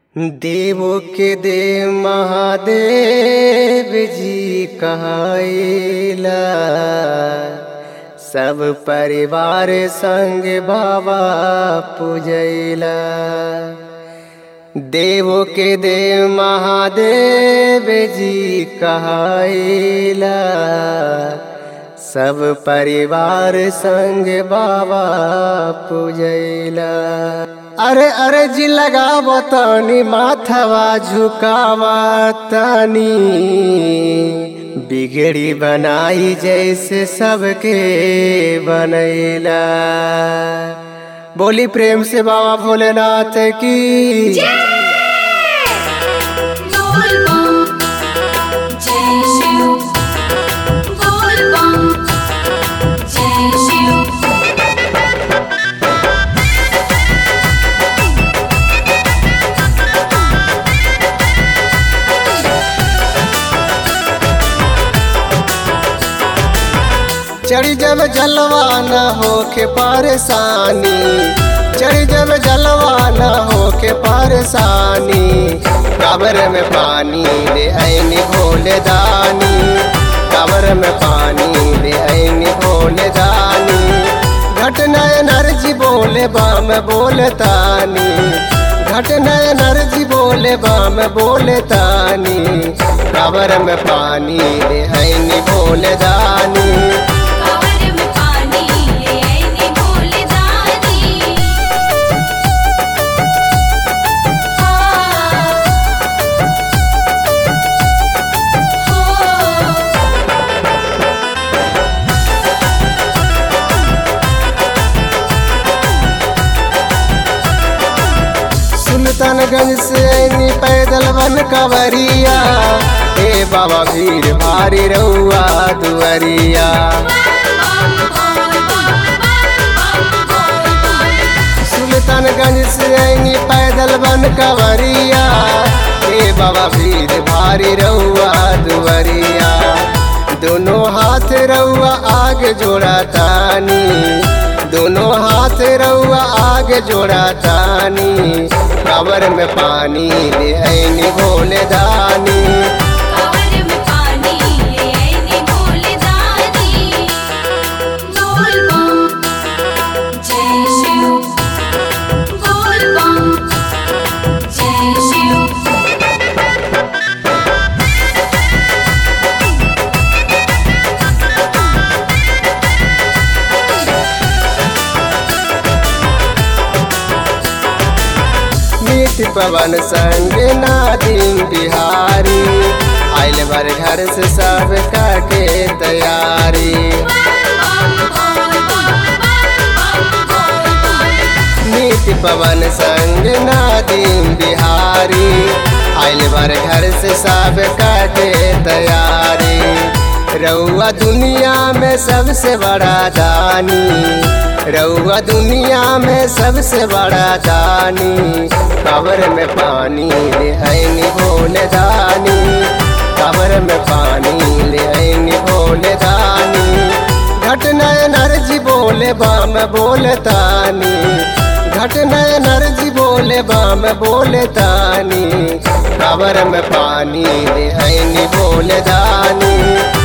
देवो के देव महादेव जी कहाइला सब परिवार संग बाबा पूजैला देवो के देव महादेव जी कहाइला सब परिवार संग बाबा पूजैला अरे अरे जी लगाव तनी माथवा झुकावा तनी बिगड़ी बनाई जैसे सबके बनैला बोली प्रेम से बाबा भोलेनाथ की बोल बम जय शिव बोल बम जय शिव चढ़ी जब जलवा न होके परेशानी चढ़ी जब जलवा न होके परेशानी कबर में पानी ले ऐनी भोले दानी कबर में पानी ले ऐनी भोले दानी घटना नरजी बोले बाम बोले तानी घटना नरजी बोले बाम बोले तानी कबर में पानी ले ऐनी भोले दानी कांवर में पानी ले आईने भोले दानी हाँ हो सुल्तानगंज से ऐनी पैदल बन कवरिया हे बाबा भीड़ भारी रउआ दुअरिया सुल्तानगंज से ऐनी पैदल बन कवरिया हे बाबा भीड़ भारी रउआ दुअरिया दोनों हाथ रउआ आगे जोड़ा तानी दोनों हाथ रउआ आगे जोड़ा तानी कबर में पानी ले ऐनी भोले दानी कांवर में पानी ले आईने भोले दानी बोल बम जय शिव बोल बम जय शिव मीत पवन संग नादिम बिहारी आइल भर घर से सब के तैयारी मीत पवन संग नादिम बिहारी आइल भर घर से सब के तैयारी रउआ दुनिया में सबसे बड़ा दानी रउआ दुनिया में सबसे बड़ा दानी कबर में पानी ले ऐनी भोले दानी कबर में पानी ले ऐनी भोले दानी घटना नरजी बोले बाम बोले तानी घटना नरजी बोले बाम बोले तानी कबर में पानी ले ऐनी भोले दानी